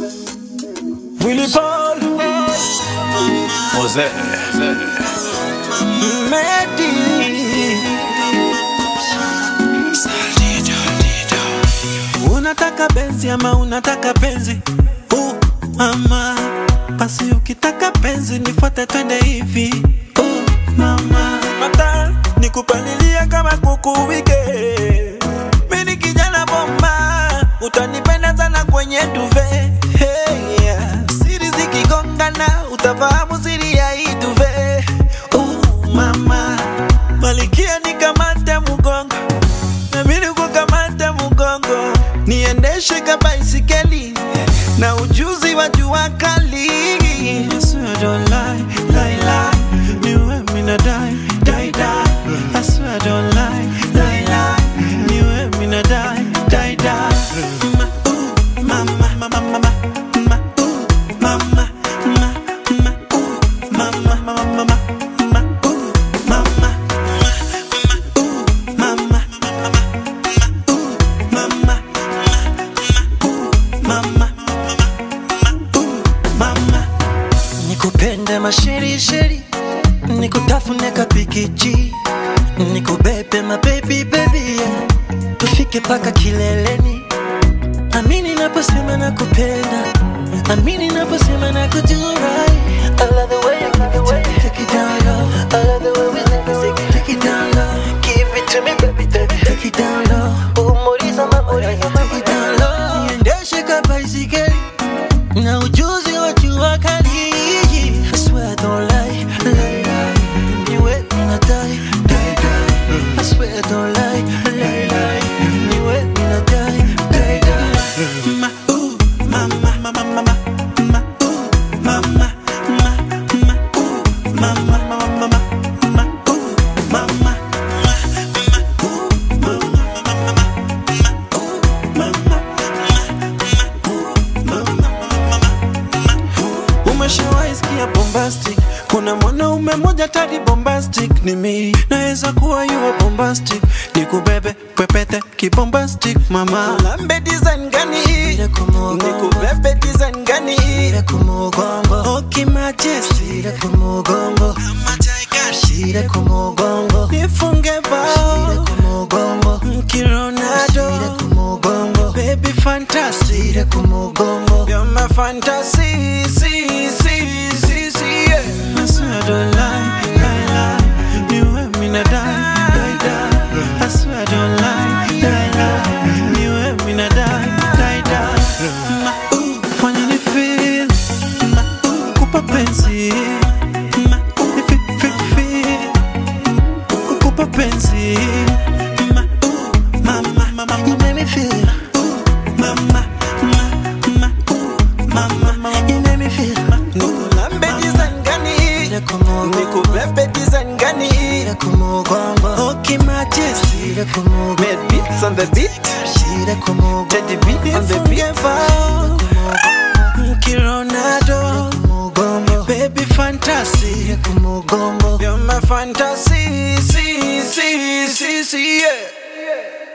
Willy Paul Jose Medi Unataka benzi ama unataka penzi uh, mama basi ukitaka penzi nifuate twende hivi uh, mama mata nikupalilia kama kuku wike mini kijana bomba utanipenda sana kwenye duve hey, yeah. siri zikigongana utafahamu siri ya hii duve uh, mama malikia nikamate mgongo nabidi kukamata mgongo niendeshe ka baisikeli na ujuzi wa jua kali I swear I don't lie, lie, lie. Niwe mina die, die, die. I swear I don't lie, lie, lie. Niwe mina die, die, die. Ma, ooh, mama, mama, mama, ma, ooh, mama, ma, ma, ooh, mama, mama, mama, ma, ooh, mama, ma, ma, ooh, mama, mama, mama, mama, nikupende masherisheri nikutafune kapikiji nikubebe mabebi bebi yeah. tufike paka kileleni amini naposema nakupenda amini naposema nakujurai I love the way you give it, take it, take it down low. I love the way we live, take it, take it down low. Give it to me, baby, baby, take it down low. Umoriza mama, take it down low. Niendeshe ka baisikeli na ujuzi wa jua kali. I swear I don't lie, lie, lie. Niwe mina die, die, die. I swear I don't lie, lie, lie. Niwe mina die, die, die. Ma, ooh, mama, mama, mama, ma, ooh, mama, ma, ma, ooh, mama, mama, mama, ma, ooh, mama, ma, ma, ooh, mama, mama, mama, ma, ooh, mama, ma, ma, ooh, Umeshawahi sikia bombastic? Kuna mwanaume mmoja tadi bombastic ni mimi, naweza kuwa yuwa bombastic, nikubebe pepete kibombastic mama. Lambe design gani? Nikubebe design gani? Oki majesty Kama tiger nifunge bao mkironado baby fantasy You're my fantasy, see, see, see, see, yeah. I swear I don't lie, lie, lie. You and me na die, die, die. I swear I don't lie, lie, lie. You and me na die, die, die. Ma, ooh, fanya ni feel. Ma, ooh, kupa penzi. Ma, ooh, fi, fi, fi. Kukupa penzi. Ma, ooh, mama, mama, you make me feel. Ooh, mama, ma, ma, ooh, mama, mama, you make me feel. Nikulambe design gani? Nikubebe design gani? Okay, majesty. Made beats on the beat. Teddy B on the beat. Kironado. Baby fantasy. You're my fantasy. See, see, see, see, yeah.